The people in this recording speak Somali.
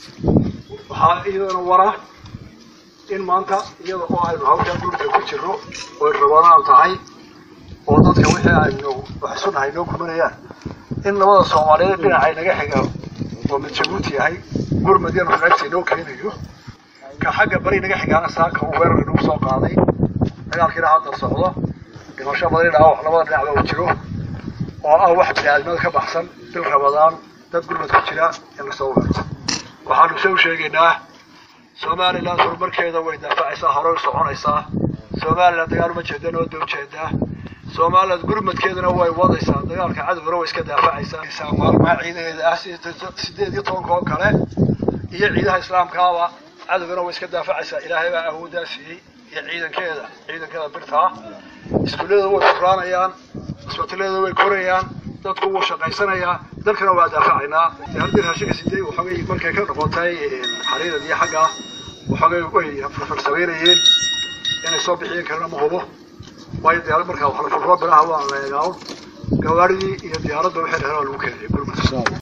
waxaa iyadana wara in maanta iyada oo aynu hawshaa gurka ku jirno oy rabadaan tahay oo dadka wixii aynu wax isu nahay noo kumanayaan in labada soomaaliyeed dhinacay naga xiga oo mid jabuuti yahay gurmad yar qaybtii noo keenayo ka xagga bari naga xigaana saaka uu weerar inagu soo qaaday dagaalkiina hadda socdo dhimasho badan dhaawac labada dhinacba uu jiro oo ah wax biniaadnimada ka baxsan bil rabadaan dad gurmad ku jira in lasoo weerto waxaanu se u sheegaynaa somalilan horumarkeeda way daafacaysaa horey u soconaysaa somalilan dagaal uma jeedana wada ujeedaa somalilan gurmadkeedana way wadaysaa dagaalka cadowgana way iska daafacaysaa maalmaha ciidaheeda ah sideed iyo tobanka oo kale iyo ciidaha islaamkaaba cadowgana way iska daafacaysaa ilaahay baa awooddaa siiyey iyo ciidankeeda ciidankeeda birtaa iskuullada way furaanayaan isbitallada way korayaan dadku wuu shaqaysanayaa dalkana waa daafacaynaa haddii raashinka sidee waxoogay markay ka noqotay xariirad iyo xagga waxoogay way farfarsameynayeen inay soo bixiyeen karna ma hubo waayo diyaarad markaa wax la furfuro bilaha waa la eegaawn gawaaridii iyo diyaaradda waxay dhaheen waa lagu keenay gurmad